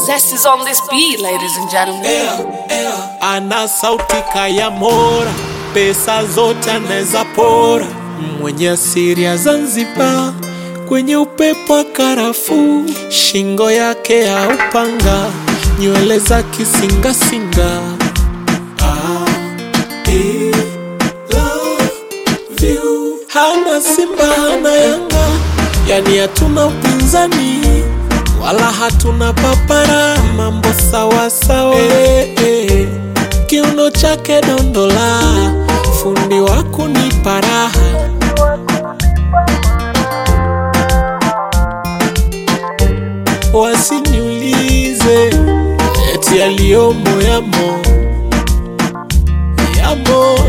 Zest is on this beat, ladies and gentlemen. ana sauti kaya mora, pesa zote anaweza pora, mwenye asiri ya Zanzibar, kwenye upepo wa karafuu, shingo yake ya upanga, nywele za kisingasinga. I love you. Hana Simba hana Yanga, yani hatuna upinzani wala hatuna papara, mambo sawa sawa. Eh, eh. Kiuno chake dondola, fundi wa kunipa raha. Wasiniulize eti yaliyomo yamo yamo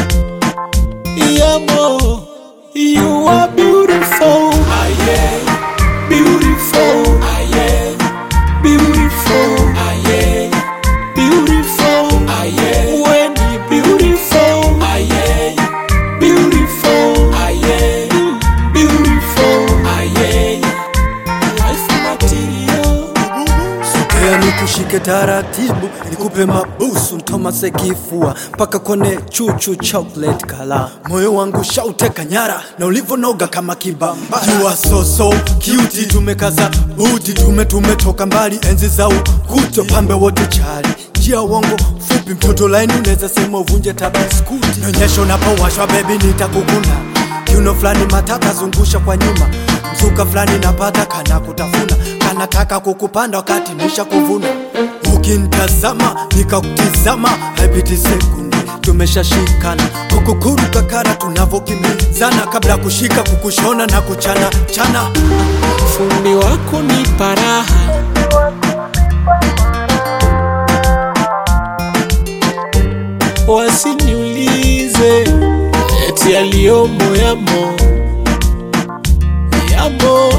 yamo. You are beautiful, ah, yeah. beautiful, ah, yeah. beautiful, ah, yeah. beautiful, ah, yeah. when you beautiful, ah, yeah. beautiful, ah, yeah. Mm, beautiful, ah, yeah. Life material. Sogea nikushike taratibu, nikupe mabusu, ntomase kifua mpaka kone chuchu chocolate kala. Moyo wangu shauteka nyara na ulivonoga kama kibamba. You are so so cute, tumekaza buti, tume tumetoka mbali, enzi za ukuto, pambe wote chali njia wangu fupi, mtoto laini, unaweza sema uvunje tabaskuti. Nyonyesha unapowashwa baby, nitakukuna kiuno fulani matata, zungusha kwa nyuma, mzuka fulani napata kana kutafuna, kanataka kukupanda wakati nisha kuvuna. Ukinitazama nikakutizama, haipiti sekunde tumeshashikana, kukukuruka kara tunavyokimbizana, kabla ya kushika kukushona na kuchana chana. fundi wa kunipa raha wasiniulize eti yaliyomo yamo yamo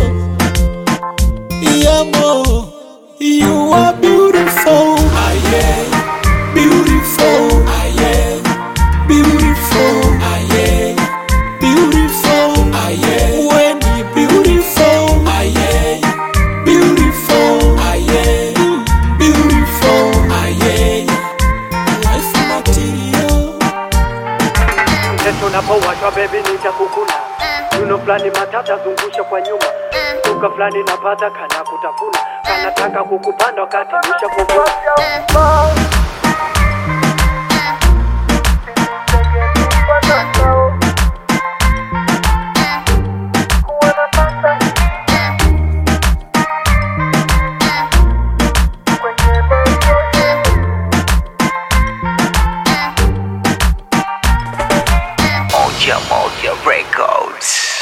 yamo you are beautiful ah, yeah. beautiful ah, yeah. beautiful ah, yeah. beautiful ah, yeah. when you beautiful ah, yeah. beautiful ah, yeah. Mm, beautiful ah, yeah. life material Mtoto unapowashwa baby nitakukuna Yuno fulani matata zungusha kwa nyuma Duka fulani napata kana kutafuna Kanataka kukupanda wakati nisha kuvuna Moja Moja Records.